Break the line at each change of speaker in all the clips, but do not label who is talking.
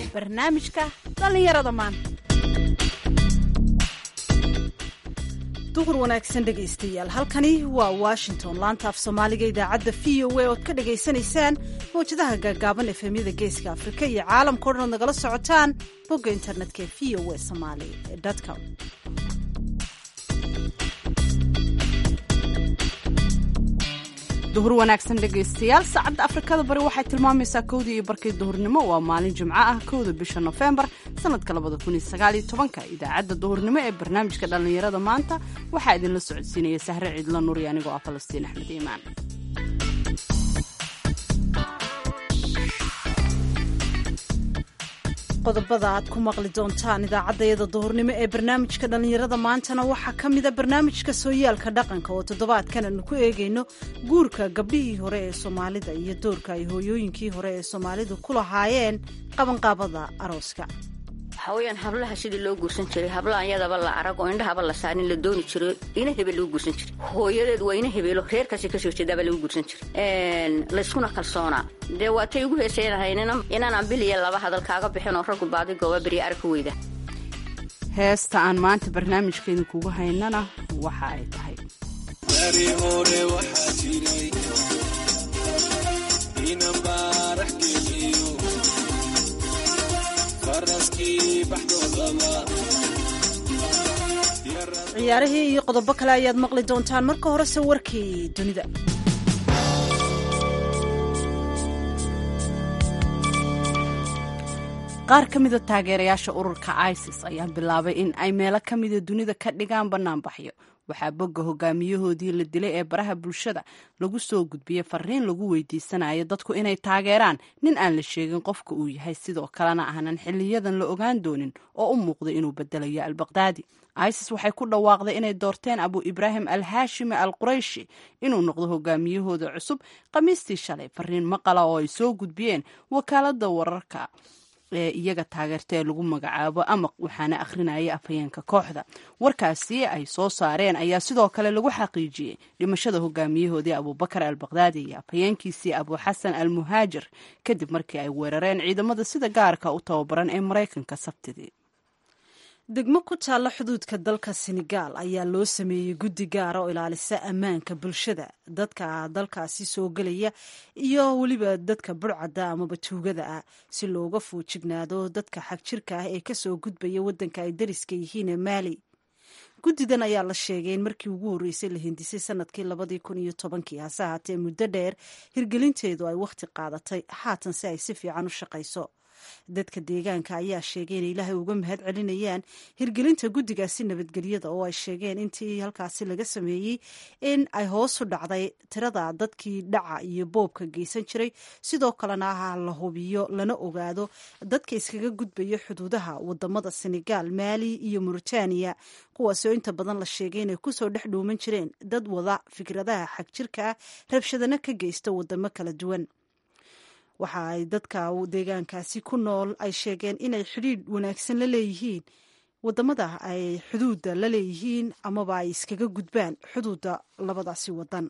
barnaamijka dhallinyarada maanta duhur wanaagsan dhegaystayaal halkani waa washington laanta af soomaaliga idaacadda v o a ood ka dhagaysanaysaan mawjadaha gaagaaban efemyada geeska afrika iyo caalamkao dhan ood nagala socotaan bogga internetka ee v o a somali com
duhur wanaagsan dhegaystayaal saacadda afrikada bari waxay tilmaamaysaa kowdii iyo barkii duhurnimo waa maalin jimco ah kowda bisha nofembar sanadka labada kun iyo sagaaliyo tobanka idaacadda duhurnimo ee barnaamijka dhallinyarada maanta waxaa idinla socodsiinaya sahre ciidla nuuri anigoo ah falastiin axmed iimaan
qodobada aad ku maqli doontaan idaacaddayada duhurnimo ee barnaamijka dhallinyarada maantana waxaa ka mida barnaamijka sooyaalka dhaqanka oo toddobaadkan aanu ku eegayno guurka gabdhihii hore ee soomaalida iyo doorka ay hooyooyinkii hore ee soomaalidu ku lahaayeen qabanqaabada arooska
waxaweyaan hablaha sidii loo guursan jiray hablaha iyadaba la arag oo indhahaba la saarin la dooni jiray ina hebel lagu guursan jiray hooyadeed waa ina hebeelo reerkaasi kasoo jeedaaba lagu guursan jiray layskuna kalsoonaa dee waatay ugu heesaynahay inaan bil iyo laba hadal kaaga bixin oo raggu baadi gooba beriya arag ka weyda
heesta aan maanta barnaamijka idinkugu haynana waxa ay tahay
ciyaarihii iyo qodobo kale ayaad maqli doontaan marka horese warkii dunida
qaar ka mida taageerayaasha ururka isis ayaa bilaabay in ay meelo ka mida dunida ka dhigaan bannaanbaxyo waxaa bogga hogaamiyahoodii la dilay ee baraha bulshada lagu soo gudbiyey fariin lagu weydiisanayo dadku inay taageeraan nin aan la sheegin qofka uu yahay sidoo kalena aanan xiliyadan la ogaan doonin oo u muuqday inuu bedelayo albaqdaadi isis waxay ku dhawaaqday inay doorteen abu ibraahim al haashimi al qurayshi inuu noqdo hogaamiyahooda cusub khamiistii shalay fariin maqala oo ay soo gudbiyeen wakaalada wararka ee iyaga taageerta ee lagu magacaabo amaq waxaana akhrinaya afhayeenka kooxda warkaasi ay soo saareen ayaa sidoo kale lagu xaqiijiyey dhimashada hogaamiyahoodii abubakar al bakdaadi iyo afhayeenkiisii abu xasan al muhaajir kadib markii ay weerareen ciidamada sida gaarka u tababaran ee maraykanka sabtidii
degmo ku taalla xuduudka dalka senegaal ayaa loo sameeyey guddi gaara oo ilaalisa ammaanka bulshada dadka dalkaasi soo gelaya iyo weliba dadka burcadda amaba tuugada ah si looga fuujignaado dadka xagjirka ah ee kasoo gudbaya waddanka ay dariska yihiin ee maali guddidan ayaa la sheegay in markii ugu horreysay la hindisay sanadkii labadii kun iyo tobankii hase ahaatee muddo dheer hirgelinteedu ay wakhti qaadatay haatan si ay si fiican u shaqayso dadka deegaanka ayaa sheegay inay ilaahay uga mahad celinayaan hirgelinta guddigaasi nabadgelyada oo ay sheegeen intii halkaasi laga sameeyey in ay hoos u dhacday tirada dadkii dhaca iyo boobka geysan jiray sidoo kalena ah la hubiyo lana ogaado dadka iskaga gudbaya xuduudaha wadamada senegaal maali iyo mauritaniya kuwaasoo inta badan la sheegay inay kusoo dhex dhuuman jireen dad wada fikradaha xagjirka ah rabshadana ka geysta wadamo kala duwan waxa ay dadka deegaankaasi ku nool ay sheegeen inay xidhiidh wanaagsan la leeyihiin wadamada ay xuduudda la leeyihiin amaba ay iskaga gudbaan xuduudda labadaasi wadan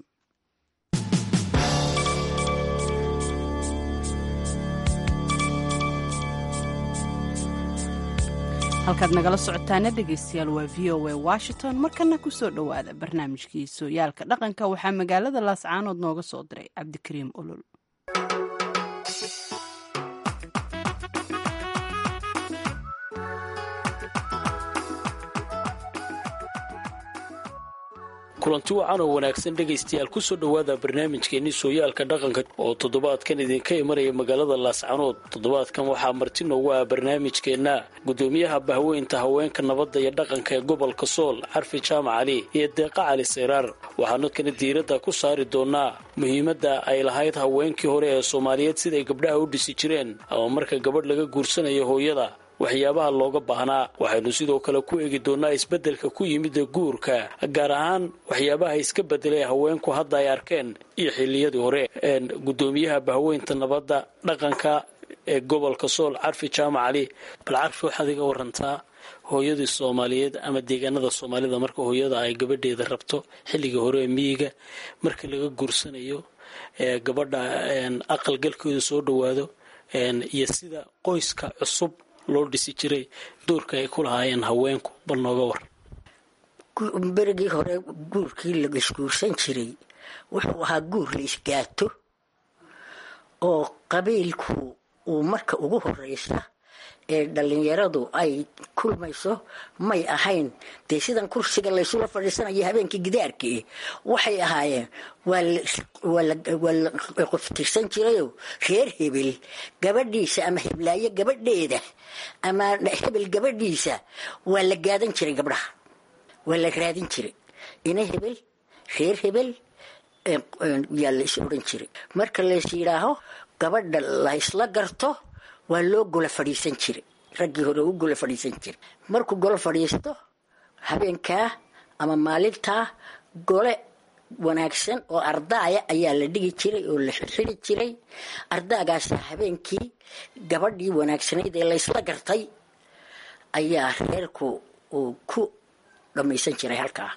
halkaad nagala socotaana dhegaystayaal waa v o a washington markana ku soo dhowaada barnaamijkii sooyaalka dhaqanka waxaa magaalada laascaanood nooga soo diray cabdikariim olol
kulanti wacan oo wanaagsan dhegaystayaal kusoo dhowaada barnaamijkeenii sooyaalka dhaqanka oo toddobaadkan idinka imanaya magaalada laascanood toddobaadkan waxaa marti noogu ah barnaamijkeenna gudoomiyaha bahweynta haweenka nabadda iyo dhaqanka ee gobolka sool xarfi jaamac cali iyo deeqa cali sayraar waxaanu kana diiradda ku saari doonaa muhiimadda ay lahayd haweenkii hore ee soomaaliyeed siday gabdhaha u dhisi jireen ama marka gabadh laga guursanayo hooyada waxyaabaha looga baahnaa waxaynu sidoo kale ku eegi doonaa isbeddelka ku yimida guurka gaar ahaan waxyaabaha iska bedelay haweenku hadda ay arkeen iyo xilliyadii hore gudoomiyaha bahweynta nabadda dhaqanka ee gobolka sool carfi jaamac cali bal carfi waxaad iga warantaa hooyadii soomaaliyeed ama deegaanada soomaalida marka hooyada ay gabadheeda rabto xilligii hore ee miyiga marka laga guursanayo ee gabadha aqalgalkeedu soo dhowaado iyo sida qoyska cusub loo dhisi jiray doorka ay ku lahaayeen haweenku bal nooga war
berigii hore guurkii la isguursan jiray wuxuu ahaa guur la isgaato oo qabiilku uu marka ugu horeysa ee dhallinyaradu ay kulmayso may ahayn dee sidan kursiga laysula fadhiisanayo habeenkii gidaarkii waxay ahaayeen waa la qoftirsan jirayoo reer hebel gabadhiisa ama heblaayo gabadheeda ama hebel gabadhiisa waa la gaadan jiray gabdhaha waa la raadin jiray ina hebel reer hebel yaa la is odhan jiray marka lays yidhaaho gabadha laysla garto waa loo gola fadhiisan jiray raggii hore u gola fadhiisan jiray markuu golo fadhiisto habeenkaa ama maalintaa gole wanaagsan oo ardaaya ayaa la dhigi jiray oo la xirxiri jiray ardaagaasa habeenkii gabadhii wanaagsanayd ee laysla gartay ayaa reerku uu ku dhammaysan jiray halkaa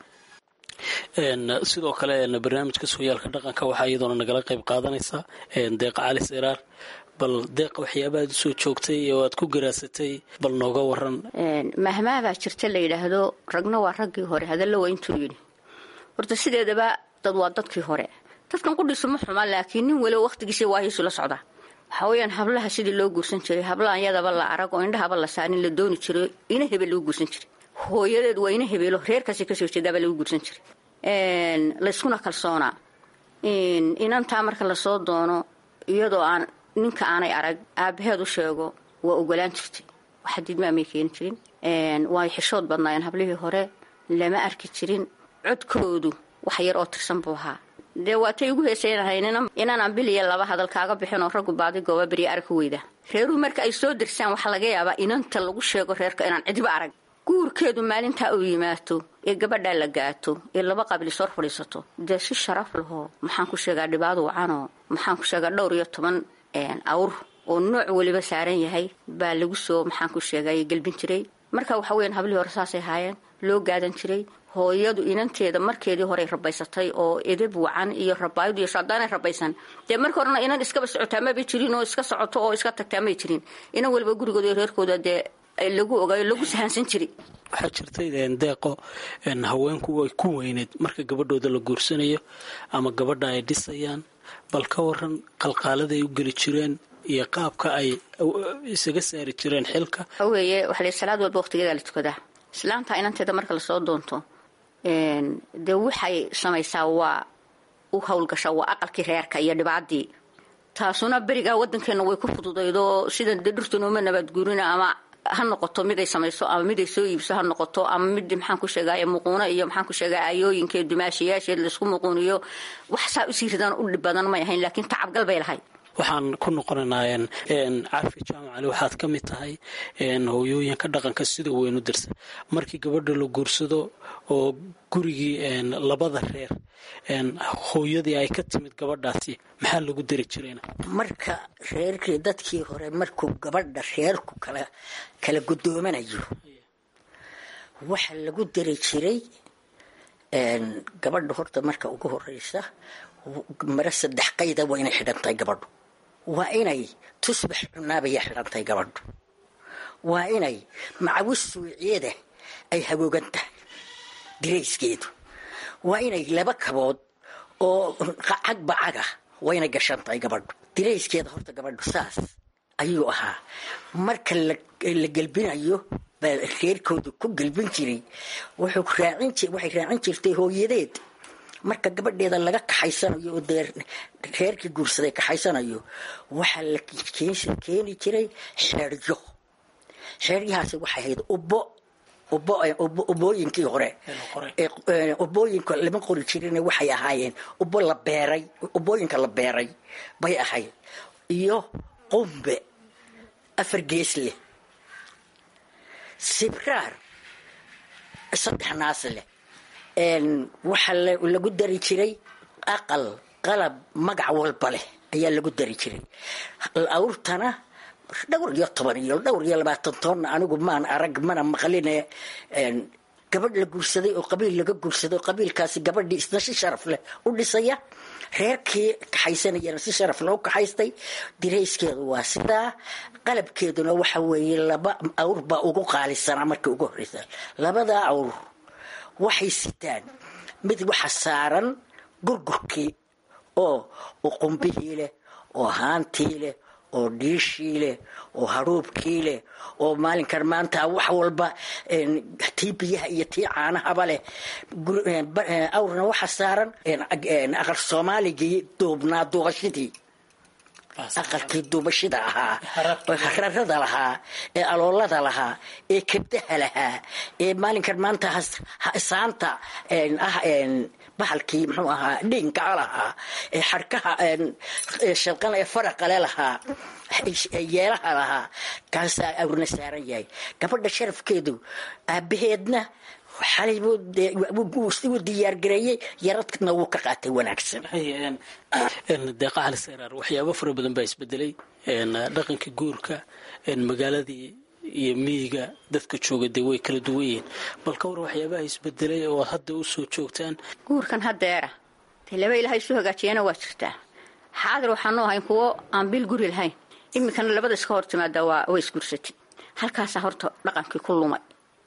sidoo kale barnaamijka sooyaalka dhaqanka waxaa iyadoona nagala qayb qaadanaysaa deeqa cali siraar bal deeqa waxyaabahaad usoo joogtay oo aad ku garaasatay bal nooga waran
mahmaabaa jirta la yidhaahdo ragna waa raggii hore hadalla waa intuu yidhi horta sideedaba dad waa dadkii hore dadkan qudhiisu ma xuma laakiin nin waliba wakhtigiisa waahiisu la socdaa waxaa weyaan hablaha sidii loo guursan jiray hablahan yadaba la arag oo indhahaba la saarin la dooni jiray ina hebel lagu guursan jiray hooyadeed waa ina hebeelo reerkaasi kasoo jeedaabaa lagu guursan jiray layskuna kalsoonaa inantaa marka lasoo doono iyadoo aan ninka aanay arag aabaheed u sheego waa ogolaan jirtay waxa diidmaamay keeni jirin way xishood badnaayeen hablihii hore lama arki jirin codkoodu wax yar oo tirsan buu ahaa dee waatay ugu heesaynahayn inaan biliya laba hadal kaaga bixinoo raggu baadi gooba beriya arag ka weyda reeruhu marka ay soo dirsaan waxaa laga yaabaa inanta lagu sheego reerka inaan cidiba arag guurkeedu maalintaa uu yimaato ee gabadhaa la gaato ee laba qabiil sor fadhiisato dee si sharaf lahoo maxaan ku sheegaa dhibaadu wacanoo maxaan ku sheegaa dhowr iyo toban awr oo nooc weliba saaran yahay baa lagu soo maxaan ku sheegay gelbin jiray marka waxa weyan hablihii hore saasay haayeen loo gaadan jiray hooyadu inanteeda markeedii horey rabaysatay oo edab wacan iyo rabaayadu iyo shaadaanay rabaysan dee marka horena inan iskaba socotaa mabay jirin oo iska socoto oo iska tagtaa may jirin inan weliba gurigooda iyo reerkooda dee lagu ogaayo lagu sahaansan jiray
waxaa jirtay deeqo haweenku way ku weyneed marka gabadhooda la guursanayo ama gabadha ay dhisayaan bal ka waran qalqaalada ay u geli jireen iyo qaabka ay isaga saari jireen xilka
weeye waxaa la salaad walba waqtigeeda la tukadaa islaamta inanteeda marka lasoo doonto dee waxay samaysaa waa u howlgashaa waa aqalkii reerka iyo dhibaadii taasuna berigaa wadankeena way ku fududaydoo sida dee dhurtanooma nabaadguurina ama ha noqoto miday samayso ama miday soo iibso ha noqoto ama mid maxaan ku sheegay muquuno iyo maxaan ku sheega aayooyinkeed dumaashayaasheed laysku muquuniyo wax saa usii ridaan u dhib badan may ahayn laakiin tacabgal bay lahayd
waxaan ku noqonaynaa cafi jaamacali waxaad ka mid tahay hooyooyinka dhaqanka sida weyn u dirsa markii gabadha la guursado oo gurigii labada reer hooyadii ay ka timid gabadhaasi maxaa lagu dari jirayna
marka reerkii dadkii hore markuu gabadha reerku kala kala gudoomanayo waxaa lagu dari jiray gabadha horta marka ugu horeysa mare saddex qayda waa inay xidhan tahay gabadhu waa inay tusbax cunaabaya xidhan tahay gabadhu waa inay macawis suuciyada ay hagoogan tahay dirayskeedu waa inay laba kabood oo cagba caga waa inay gashan tahay gabadhu dirayskeeda horta gabadhu saas ayuu ahaa marka la gelbinayo baa reerkooda ku gelbin jiray waxay raacin jirtay hooyadeed marka gabadheeda laga kaxaysanayo oo dee reerkii guursaday kaxaysanayo waxaa la keeni jiray xeeryo xeeryahaasi waxay ahayd ubbo ubooyinkii hore ubooyinka lama qori jirin waxay ahaayeen ubbo la beeray ubooyinka la beeray bay ahayd iyo qumbe afar gees leh sibraar saddex naas leh waxaa lagu dari jiray aqal qalab magac walba leh ayaa lagu dari jiray awrtana dhowr iyo toban iyo dhowr iyo labaatan toonna anigu maan arag mana maqline gabadh la guursaday oo qabiil laga guursaday oo qabiilkaasi gabadhii isna si sharaf leh u dhisaya reerkii kaxaysanayana si sharaf loo kaxaystay dirayskeedu waa sidaa qalabkeeduna waxa weeye laba awr baa ugu qaalisanaa markii ugu horreysa labadaa awr waxay sitaan mid waxa saaran gurgurkii oo uqumbihii leh oo haantii leh oo dhiishii leh oo hadhuubkii leh oo maalinkan maanta wax walba tii biyaha iyo tii caanahaba leh awrna waxa saaran aqal soomaaligii duubnaa duubashidii aqalkii duubashida ahaa hararada lahaa ee aloolada lahaa ee kabdaha lahaa ee maalinkan maanta saanta ah bahalkii muxuu ahaa dhiinkaa lahaa ee xarkaha shalqan ee faraqale lahaa yeelaha lahaa kaasaa awrna saaran yahay gabadha sharafkeedu aabaheedna xalay buu diyaargareeyey yaradna wuu ka qaatay wanaagsan
deeqa cali seyraar waxyaabo fara badan baa isbedelay dhaqanka guurka magaaladii iyo miyiga dadka jooga dee way kala duwan yihiin bal ka war waxyaabaha isbedelay oo hadda u soo joogtaan
guurkan haddeera dee laba ilaahay isu hagaajiyana waa jirtaa xaadir waxaanu ahayn kuwo aan bil guri lahayn iminkana labada iska hor timaada waa way isguursatay halkaasaa horta dhaqankii ku lumay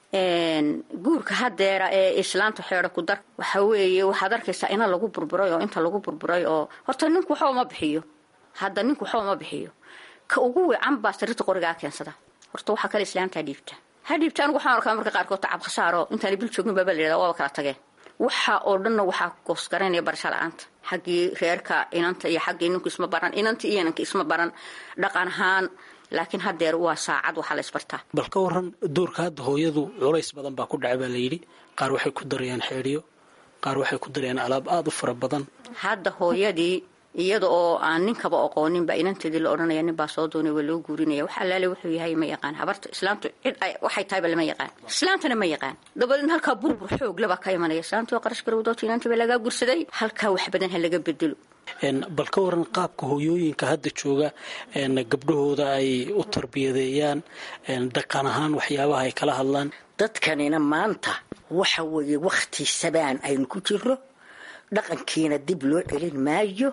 guurka haddeera ee islaanta xeedho ku dar waxa weeye waxaad arkaysaa ina lagu burburay oo inta lagu burburay oo horta ninku waxba uma bixiyo hadda ninku waxba uma bixiyo ka ugu wiican baa sarirta qorigaa keensada horta waxaa kale islaamtaa dhiibta ha dhiibta anigu waxaan arkaa marka qaarkood tacab khasaaro intaana bil joogin baaba la yidhahda waaba kala tageen waxa oo dhanna waxaa goosgaraynaya barasho la-aanta xaggii reerka inanta iyo xaggii ninku isma baran inanta iyo inanka isma baran dhaqan ahaan laakiin haddeer waa saacad waxaa la isbartaa
bal ka waran doorka hadda hooyadu culays badan baa ku dhacay baa layidhi qaar waxay ku darayaan xeedhiyo qaar waxay ku darayaan alaab aada u fara badan
hadda hooyadii iyada oo aan ninkaba aqooninba inanteedii la odhanaya nin baa soo doonay waa loo guurinaya wax allaale wuxuu yahay ma yaqaan habarta islaamtu cid waxay tahayba lama yaqaan islaamtana ma yaqaan dabadeedna halkaa burbur xoog labaa ka imanaya islaamtii oo qarash garowdoota inantii baa lagaa gursaday halkaa wax badan ha laga bedelo
bal ka waran qaabka hooyooyinka hadda jooga gabdhahooda ay u tarbiyadeeyaan dhaqan ahaan waxyaabaha ay kala hadlaan
dadkanina maanta waxa weeye wakhti sabaan aynu ku jiro dhaqankiina dib loo celin maayo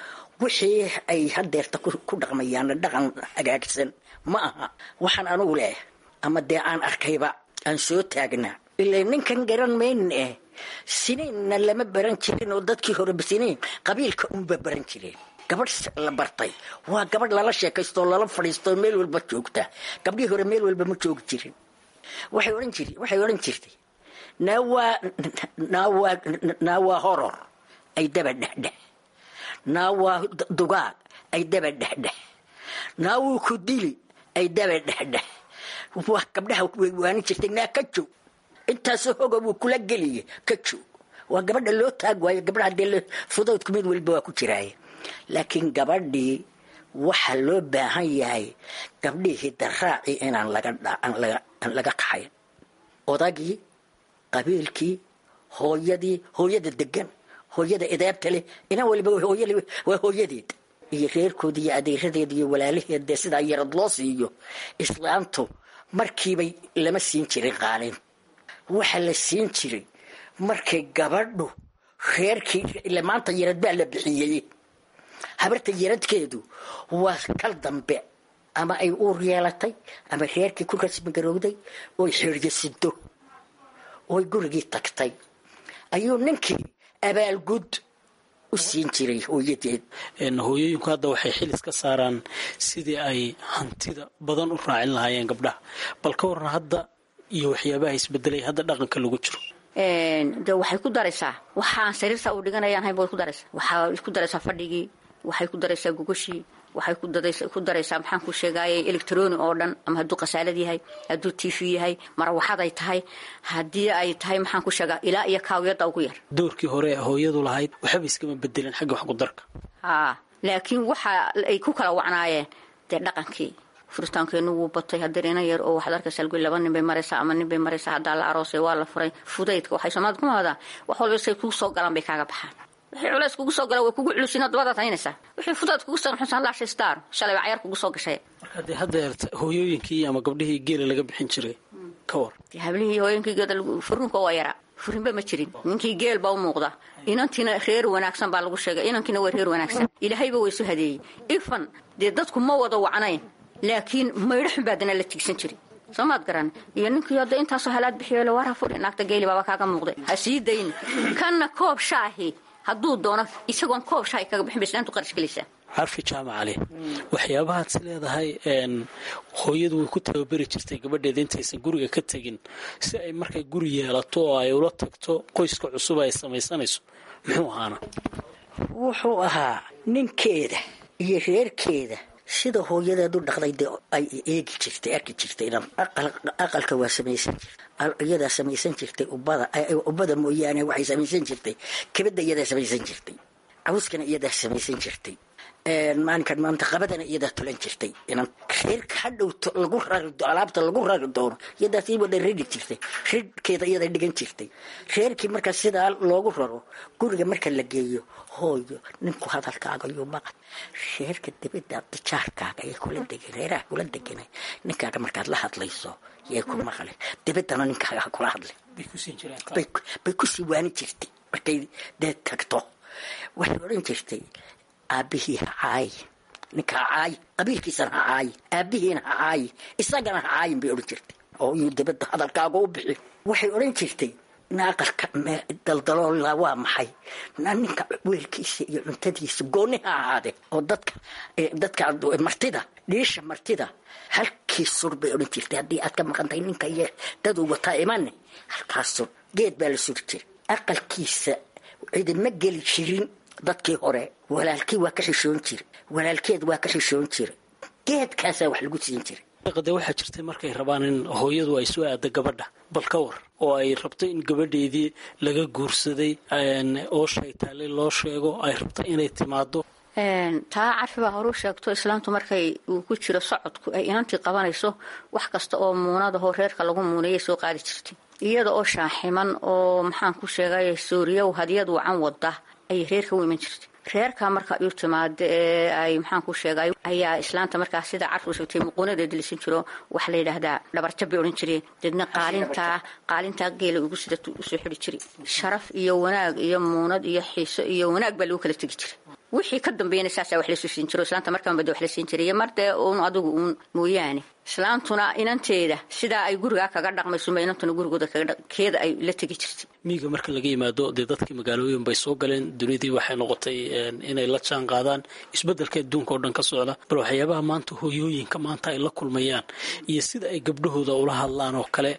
wixii ay hadeerta ku dhaqmayaanna dhaqan hagaagsan ma aha waxaan anugu leeh ama dee aan arkayba aan soo taagnaa ilaa ninkan garan maynin eh siniinna lama baran jirin oo dadkii horeba siniin qabiilka unba baran jireen gabadh la bartay waa gabadh lala sheekaystoo lala fadhiistoo meel walba joogta gabdhihii hore meel walba ma joogi jirin waxay odhan jiri waxay odhan jirtay naawaa naawaa naawaa horor ay daba dhexdhex naawaa dugaag ay daba dhexdhex naawuu ku dili ay daba dhexdhex waa gabdhaha way waanin jirtay naa ka joog intaasoo hoga wuu kula geliya ka joog waa gabadha loo taag waayo gabdhaha dee fudaydku mid walba waa ku jiraaye laakiin gabadhii waxaa loo baahan yahay gabdhihii daraaci inaan lagaan laga kaxayn odagii qabiilkii hooyadii hooyada degan hooyada edaabta leh inaan waliba waa hooyadeed iyo reerkooda iyo adeeradeed iyo walaalaheed dee sidaa yarad loo siiyo islaamtu markiibay lama siin jirin qaalin waxaa la siin jiray markay gabadhu reerkii ile maanta yarad baa la bixiyey habarta yaradkeedu waa kal dambe ama ay uur yeelatay ama reerkii ku rasmigarowday oy xeeryasido oy gurigii tagtay ayuu ninkii abaalgud u siin jiray hooyadeed
hooyooyinku hadda waxay xilis ka saaraan sidii ay hantida badan u raacin lahaayeen gabdhaha bal ka waran hadda iyo waxyaabaha isbedelay hadda dhaqanka lagu jiro
de waxay ku daraysaa waxaan sariirta u dhiganayaan hayn way ku daraysaa waxay ku daraysaa fadhigii waxay ku daraysaa gogashii waxay ku daraysaa maxaan ku sheegaaye electroni oo dhan ama hadduu khasaalad yahay hadduu t v yahay marawaxad ay tahay haddii ay tahay maxaan ku sheegaa ilaa iyo kaawiyadda ugu yar
doorkii hore hooyadu lahayd waxba iskama bedelin xagga wax ku darka
haa laakiin waxa ay ku kala wacnaayeen dee dhaqankii furitaankeenu wuu batay hadeer ina yar oo waxaad arkaysaa lgu laba nin bay maraysaa ama nin bay maraysaa haddaa la aroosay waa la furay fudaydka waxay soomaalida ku mahadaan wax walba say kugu soo galaan bay kaaga baxaan wixii culays kugu soo gala way kugu culusin dabadaad haynaysaa wixii fudaad kugu soo xusan laashay star shalay baa cayaar kugu soo gashay
marka dee haddeerta hooyooyinkii ama gabdhihii geela laga bixin jiray ka war
dee hablihii hooyooyinkii geeda furunka waa yaraa furinba ma jirin ninkii geel baa u muuqda inantiina reer wanaagsan baa lagu sheegay inankiina waa reer wanaagsan ilaahayba waa isu hadeeyey ifan dee dadku ma wada wacnayn laakiin maydho xun baa dana la tigsan jiray soo maad garan iyo ninkii hadda intaasoo halaad bixiyo le waara furi naagta geeli baaba kaaga muuqday ha sii dayn kanna koob shaahi hadduu doono isagoon koob shaahi kaga bixin ba islaantu qarash gelaysaa
carfi jaamacali waxyaabahaad is leedahay hooyadu way ku tababari jirtay gabadheeda intaysan guriga ka tegin si ay markay guri yeelato oo ay ula tagto qoyska cusub ay samaysanayso muxuu ahaana
wuxuu ahaa ninkeeda iyo reerkeeda sida hooyadeedu dhaqday dee ay eegi jirtay arki jirtay inan aqalka waa samaysan jirtay iyadaa samaysan jirtay ubada ubada mooyaane waxay samaysan jirtay kabada iyadaa samaysan jirtay cawskana iyadaa samaysan jirtay maalinkan maanta qabadana iyadaa tulan jirtay inan reerka hadhow lagu rari alaabta lagu rari doono iyadaa sii wada ridi jirtay ridhkeeda iyadaa dhigan jirtay reerkii markaa sidaa loogu raro guriga marka la geeyo hooyo ninku hadalkaaga yuu maqan reerka dibada dijaarkaaga ee kula degan reeraha kula deganay ninkaaga markaad la hadlayso yay ku maqle dibadana ninkaaga ha kula hadlay bay kusii waani jirtay markay dee tagto waxay odhan jirtay aabbihii ha caayi ninka ha caayi qabiilkiisana ha caayi aabbihiina ha caayi isagana ha caayin bay odhan jirtay oo iyuu dibadda hadalkaaga u bixi waxay odhan jirtay naaqalka daldaloola waa maxay ninka weelkiisa iyo cuntadiisa gooni ha ahaade oo dadka dadka martida dhiisha martida halkii sur bay odhan jirtay haddii aad ka maqan tahay ninka iyo daduu wataa imane halkaas sur geed baa la suri jiray aqalkiisa cidima geli jirin dadkii hore walaalkii waa ka xishoon jira walaalkeed waa ka xishoon jira geedkaasaa wax lagu siin jiray
de waxaa jirtay markay rabaan in hooyadu ay soo aado gabadha bal ka war oo ay rabto in gabadheedii laga guursaday oo shaytaale loo sheego ay rabto inay timaado
taa carfi baa horuu sheegto islaamtu markay uu ku jiro socodku ay inantii qabanayso wax kasta oo muunadahoo reerka lagu muunayay soo qaadi jirtay iyada oo shaaximan oo maxaan ku sheegay sooriyow hadiyad wacan wada ayay reerka u iman jirtay reerka marka iu timaada ee ay maxaan ku sheegay ayaa islaanta markaa sida carfi u sheegtay muquunadeeda lisan jiro waxaa la yidhaahdaa dhabarjab bay odhan jireen deedna qaalintaa qaalintaa geela ugu sida usoo xidhi jiray sharaf iyo wanaag iyo muunad iyo xiiso iyo wanaag baa lagu kala tegi jiray wixii ka dambeeyana saasaa wax lasoo siin jiro islaanta markaanba de wax la siin jiray iyo mardee uun adigu uun mooyaane islaantuna inanteeda sidaa ay gurigaa kaga dhaqmaysunba inantuna gurigooda keeda ay la tegi jirtay
miiga marka laga yimaado dee dadkii magaalooyin bay soo galeen dunidii waxay noqotay inay la jaan qaadaan isbeddelka adduunka oo dhan ka socda bal waxyaabaha maanta hooyooyinka maanta ay la kulmayaan iyo sida ay gabdhahooda ula hadlaan oo kale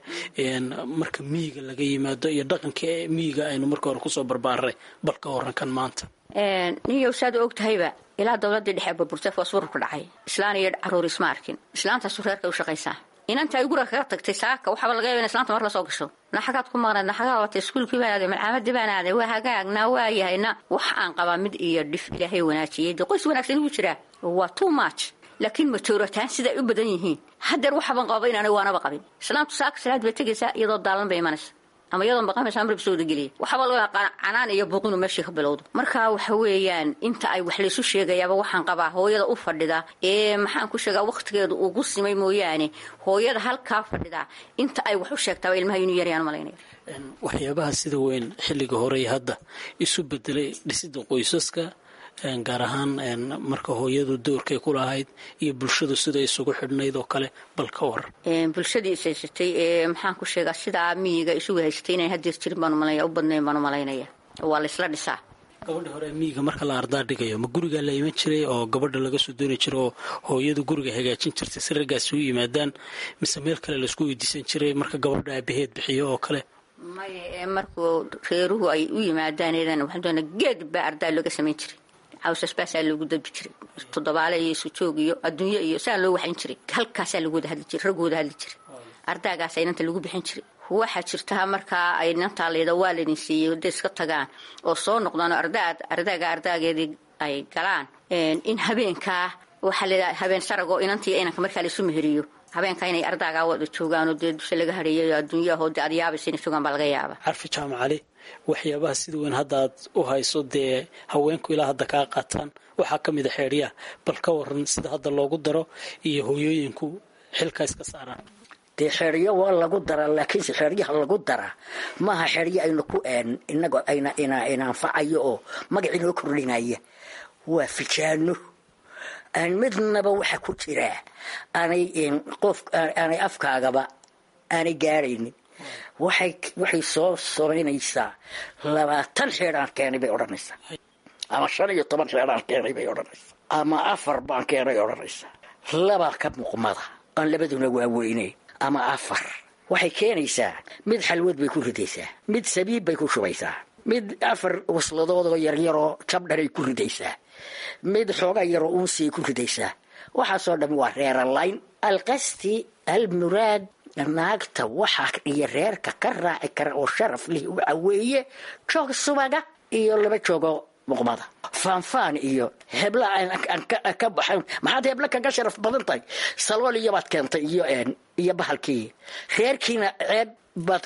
marka miiga laga yimaado iyo dhaqankii miiga aynu marka hore kusoo barbaaray bal ka horankan maanta
niyow saad og tahayba ilaa dowladii dhexe burburtay foosbururku dhacay islaan iyo caruur isma arkin islaantaasu reerkay u shaqaysaa inanta ay guriga kaga tagtay saaka waxaaba laga yaba in islaanta mar lasoo gasho naxagaad ku maqnayd naxagaa watay iskuulkii baan aaday malcaamadii baan aaday waa hagaagna waa yahayna wax aan qabaa mid iyo dhif ilaahay wanaajiyey dee qoys wanaagsan igu jiraa waa too much laakiin majoorataan siday u badan yihiin haddeer waxaban qababa inaanay waanaba qabin islaantu saaka salaad bay tegaysaa iyadoo daalan bay imanaysa ama iyadoon baqamaysa amrib soo wadageliya waxaaba laga canaan iyo buuqinu meeshii ka bilowdo marka waxa weeyaan inta ay wax laysu sheegayaaba waxaan qabaa hooyada u fadhida ee maxaan ku sheegaa wakhtigeedu ugu simay mooyaane hooyada halkaa fadhida inta ay wax u sheegtaaba ilmaha inuu yarayaan malaynaya
waxyaabaha sida weyn xilliga horey hadda isu bedelay dhisida qoysaska gaar ahaan marka hooyadu doorkay ku lahayd iyo bulshadu sida isugu xidhnayd oo kale bal ka war
bulshadii is haysatay ee maxaan ku sheegaa sidaa miyiga isugu haysatay inay hadeer jirin baan umalaya u badnayn baan umalaynaya waa laysla dhisaa
gabadha hore miyiga marka la ardaa dhigayo ma gurigaa la iman jiray oo gabadha laga soo dooni jiray oo hooyadu guriga hagaajin jirtay si raggaas ugu yimaadaan mise meel kale laisku weydiisan jiray marka gabadha aabaheed bixiyo oo kale
maya ee markuu reeruhu ay u yimaadaan waxaan geed baa ardaa looga samayn jiray cawsas baasaa loogu dalbi jiray toddobaale iyo sujoog iyo adduunyo iyo saa loo waxayn jiray halkaasaa lagu wada hadli jiray raggooda hadli jiray ardaagaasa inanta lagu bixin jiray waxaa jirta markaa ay inantaa layda waa laydin siiyey hadday iska tagaan oo soo noqdaan oo ardaad ardaaga ardaageedii ay galaan in habeenkaa waxaa layidhaha habeen saragoo inantii inanka markaa laysu meheriyo habeenkaa inay ardaagaa wada joogaanoo dee dusha laga hareeyayo adduunyaho dee aad yaabaysa inay joogaan baa laga yaaba
carfi jaamacali waxyaabaha sida weyn hadda aad u hayso dee haweenku ilaa hadda kaa qaataan waxaa ka mid a xeedhyaha bal ka waran sida hadda loogu daro iyo hooyooyinku xilka iska saaraan
dee xeeryo waa lagu daraa laakiinse xeeryaha lagu daraa maaha xeeryo aynu ku inago ina anfacayo oo magac inoo kordhinaya waa fijaano aan midnaba waxa ku jiraa aanay qof aanay afkaagaba aanay gaaraynin waxay soo samaynaysaa labaatan xeedhaan keenay bay odhanaysaa ama shan iyo toban xeedhaan keenay bay odhanaysaa ama afar baan keenay odhanaysaa labaa ka muuqmada aan labaduna waaweyne ama afar waxay keenaysaa mid xalwad bay ku ridaysaa mid sabiib bay ku shubaysaa mid afar wasladoodoo yaryaroo jabdhanay ku ridaysaa mid xoogaa yaroo uunsiay ku ridaysaa waxaasoo dhammi waa reeralayn alqasti almuraad naagta waxaa iyo reerka ka raaci kara oo sharaf lih waxa weeye joog subaga iyo laba joogoo muqmada faanfaan iyo hebla ka baxan maxaad hebla kaga sharaf badan tahay salool iyobaad keentay iyo iyo bahalkii reerkiina ceeb baad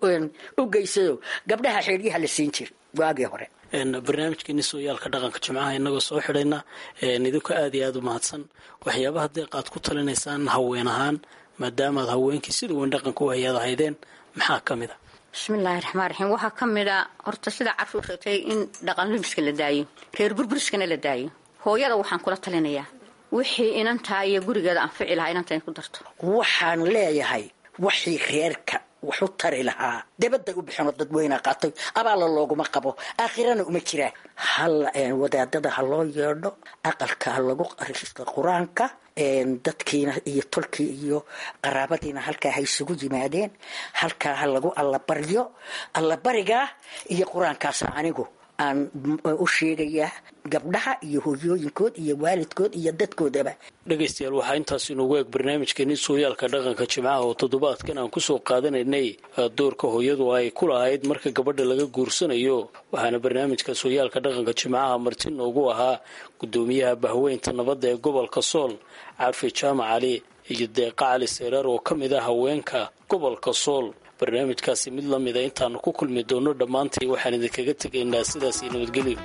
u geysado gabdhaha xeedyaha la siin jira waagii hore
barnaamijkeeni sooyaalka dhaqanka jimcaha inagoo soo xidhayna idinku aad iyo aada u mahadsan waxyaabaha deeq aad ku talinaysaan haween ahaan maadaamaad haweenkii sida weyn dhaqanka u hayaad ahaydeen maxaa ka mid a
bismillaahi raxmaan raxiim waxaa ka mid a horta sida carshuu sheegtay in dhaqan lumiska la daayo reer burburiskana la daayo hooyada waxaan kula talinayaa wixii inantaa iyo gurigeeda anfici lahaa inanta in ku darto
waxaan leeyahay waxii reerka waxu tari lahaa dabadday u bixinoo dadweyna qaatay abaalla looguma qabo aakhirana uma jiraan hal wadaadada ha loo yeedho aqalka ha lagu aristo qur-aanka dadkiina iyo tolkii iyo qaraabadiina halkaa ha isugu yimaadeen halkaa ha lagu allabaryo allabarigaa iyo qur-aankaasa anigu aan u sheegayaa gabdhaha iyo hooyooyinkood iyo waalidkood iyo dadkoodaba
dhegaystayaal waxaa intaas inoogu eeg barnaamijkeeni sooyaalka dhaqanka jimcaha oo toddobaadkan aan kusoo qaadanaynay doorka hooyadu ay ku lahayd marka gabadha laga guursanayo waxaana barnaamijka sooyaalka dhaqanka jimcaha marti noogu ahaa gudoomiyaha bahweynta nabadda ee gobolka sool carfi jaamac cali iyo deeqa cali seeraar oo ka mid ah haweenka gobolka sool barnaamijkaasi mid la mida intaanu ku kulmi doono dhammaantay waxaan idinkaga tegaynaa sidaas iyo nabadgelyo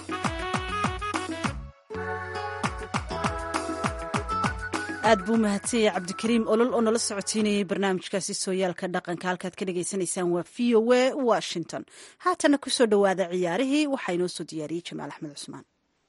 aad buu mahadsanyay cabdikariim olol oo nala socotiinayay barnaamijkaasi sooyaalka dhaqanka halkaad ka dhagaysanaysaan waa v o a washington haatana kusoo dhowaada ciyaarihii waxaa inoo soo diyaariyey jamaal axmed cusmaan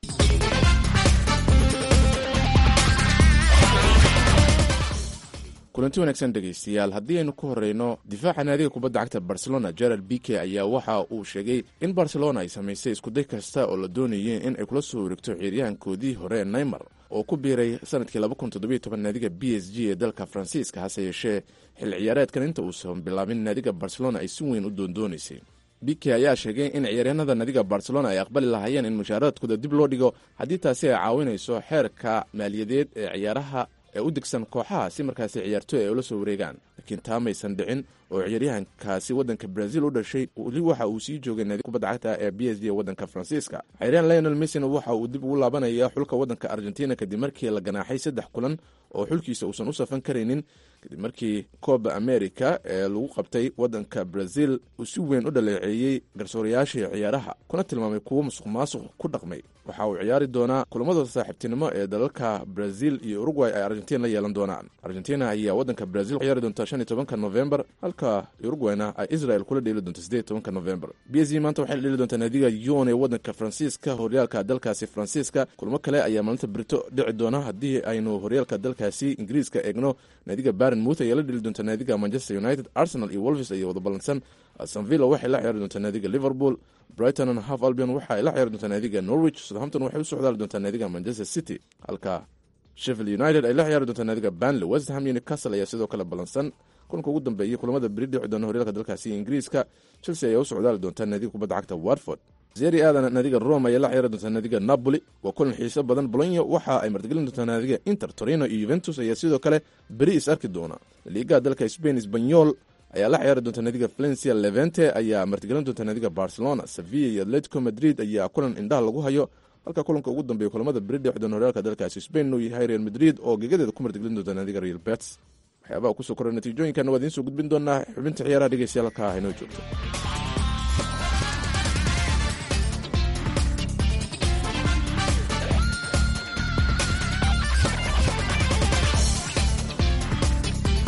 kulanti wanaagsan dhegaystayaal haddii aynu ku horreyno difaaca naadiga kubadda cagta barcelona gerald bike ayaa waxa uu sheegay in barcelona ay samaysay iskuday kasta oo la doonayay in ay kula soo wareegto ciyaaryahankoodii hore neymar oo ku biiray sanadkii naadiga b s g ee dalka faransiiska hase yeeshee xil ciyaareedkan inta uusan bilaabin naadiga barcelona ay si weyn u doondoonaysay bike ayaa sheegay in ciyaaryahanada naadiga barcelona ay aqbali lahaayeen in mushaharaadkooda dib loo dhigo haddii taasi ay caawinayso xeerka maaliyadeed ee ciyaaraha ee u degsan kooxaha si markaasi ciyaartooy ay ula soo wareegaan laakiin taa maysan dhicin oo ciyaaryahankaasi waddanka brazil u dhashay weli waxa uu sii joogay naadi kubadda cagta ee b s g ee waddanka faransiiska ciyaaryahan lionel messina waxa uu dib ugu laabanaya xulka waddanka argentina kadib markii la ganaaxay saddex kulan oo xulkiisa uusan u safan karaynin kadib markii kooba america ee lagu qabtay waddanka brazil uu si weyn u dhaleeceeyey garsoorayaashii ciyaaraha kuna tilmaamay kuwo musuq maasuq ku dhaqmay waxa uu ciyaari doonaa kulamadooda saaxiibtinimo ee dalalka brazil iyo uruguay ay argentina la yeelan doonaan argentina ayaa waddanka brazil ciyaari doonta shan iyo tobanka novembar halka urugwayna ay israel kula dheeli doonto sideed tobanka novembar b s g maanta waxay la dheeli doontaa naadiga yon ee waddanka faransiiska horyaalka dalkaasi faransiiska kulamo kale ayaa maalinta brito dhici doona haddii aynu horyaalka dalkaasi ingiriiska eegno naadiga baron mouth ayaa la dheeli doonta naadiga manchester united arsenal iyo wolves ayaa wada ballansan astonvilla waxay la ciyaari doontaa naadiga liverpool brighton and half albion waxa ay la ciyaari doontaa naadiga norwich southampton waxay u socdaali doontaa naadiga manchester city halka sheffield united ay la ciyaari doontaa naadiga banley west ham iyo newcastle ayaa sidoo kale ballansan kulanka ugu dambeeyay kulamada beri dhici doona horyaalka dalkaasi ingiriiska chelsea ayaa u socdaali doontaa naadiga kubadda cagta watford zeri aadan naadiga rome ayaa la ciyaari doontaa naadiga napoli waa kulan xiiso badan bolonya waxa ay martigelin doontaa naadiga inter torino iyo yuventus ayaa sidoo kale beri is arki doona liigaha dalka spain sbanyol ayaa la ciyaari doonta naadiga valencia levente ayaa martigelin doonta naadiga barcelona sevilla iyo atletico madrid ayaa kulan indhaha lagu hayo halka kulanka ugu dambeeya kulamada beri dhici doona horyaalka dalkaasi spain uu yahay real madrid oo gegadeeda ku martigelin doonta naadiga real bets waxyaabaha kusoo korray natiijooyinkan waa idiin soo gudbin doonaa xubinta ciyaaraha dhegeystayaal halkaa haynoo joogto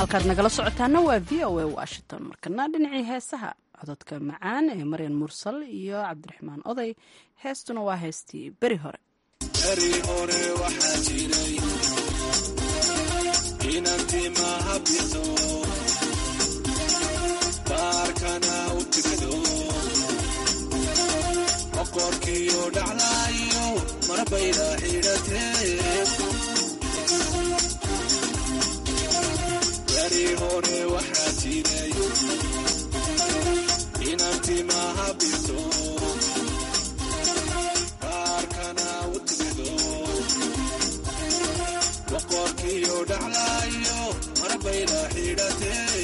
halkaad nagala socotaana waa v o a washington markana dhinacii heesaha cododka macaan ee maryan mursal iyo cabdiraxmaan oday heestuna waa heestii beri hore
beri hore waxaa jiray inantimaha bito baarkana u tigado boqorkiyo dhaclaayo marbayda xidhatee beri hore waxaa jiray inantimaha bito baarkana u tigado boqorkiyo dhaclaayo marbayda xidhatee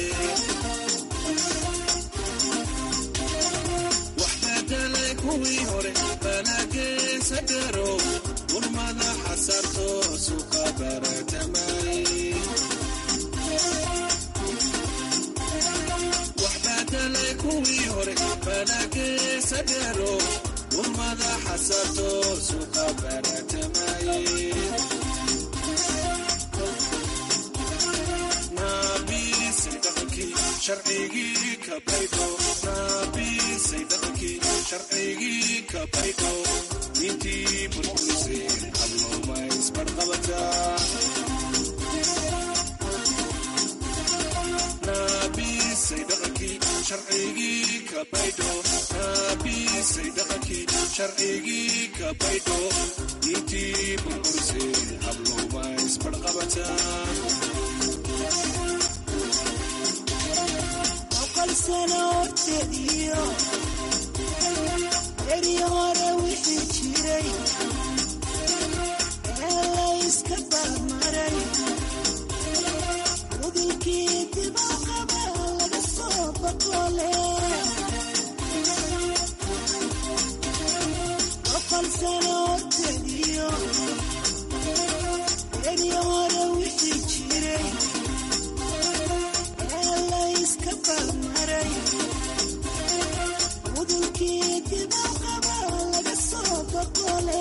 waxbedelay kuwii hore banageesa dhero urmada xasarto suqa baratamay waxbedelay kuwii hore banageesa dhero urmada xasarto suqa baratamay naabisay dhaqankii sharcigii ka baydho naabisay dhaqankii sharcigii ka baydho diintii burburisay hablooma isbarqabataa naabisay dhaqankii sharcigii ka baydho naabisay dhaqankii sharcigii ka baydho diintii burburisay hablooma isbarqabataa
sano horteediyo beri hore wixii jiray ee layska barmaray udilkii dibaqaba laga soo boqole boqol sano horteediyo beri hore wixii jiray ee layska barmaray udulkii dibaqaba laga soo boqole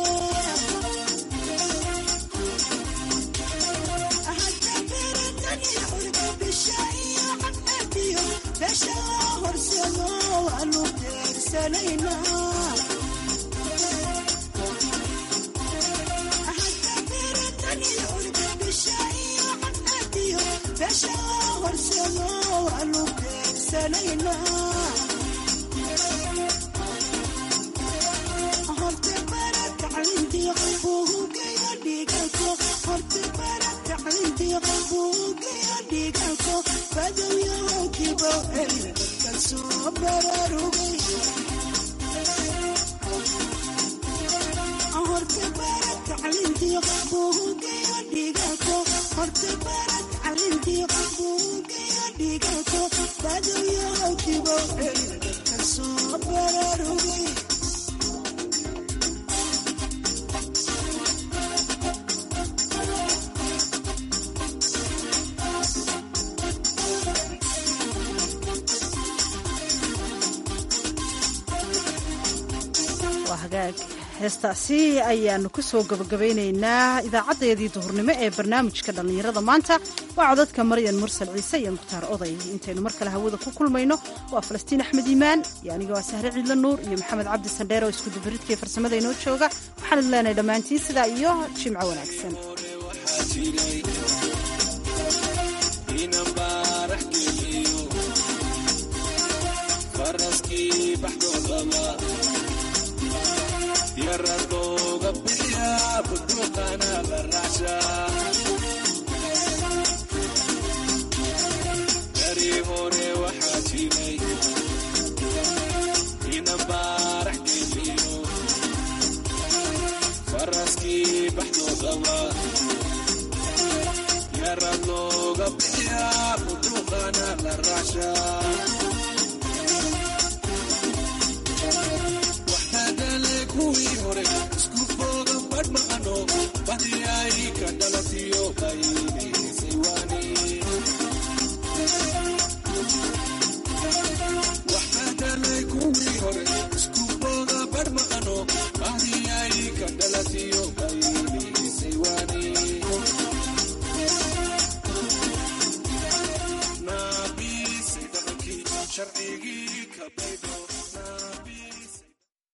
hadda beratani xurga bisha iyo cadadiyo beesha loo horsado waanu beegsanaynaa hadda beratani xurga bisha iyo cadadiyo beesha loo horsado waanu beegsanaynaa horte barataclintiyo buugeyo dhiigalko horte barataclintiyo buugeyo dhiigalko badowyahokibo elka soo bararugay horte barataclintiyo buugeyo dhiigalko horte barataclintiyo buugeyo dhiigalko badowyahokibo elka soo bararugay
waa hagaag heestaasi ayaanu ku soo gabagabaynaynaa idaacadeedii duhurnimo ee barnaamijka dhallinyarada maanta waa codadka maryan mursal ciise iyo mukhtaar oday intaynu mar kale hawada ku kulmayno waa falastiin axmed iimaan iyo aniga waa sahre ciidla nuur iyo maxamed cabdi sandheer oo iskudubaridkii farsamada inoo jooga waxaan idin leenahay dhammaantiin sidaa iyo jimco wanaagsan
faraskii baxdoodaba yaradooga bixiya buduuqana la raacshaa dari hore waxaa jiray inan baarax geliyo faraskii baxdoodaba yaradooga bixiya buduuqana la raacshaa kuwii hore isku fooga badh maqano badiyay ka dhalatiyo qayniisiwani waxbadalay kuwii hore isku fooga badh maqano badiyay ka dhalatiyo qayniisiwani baby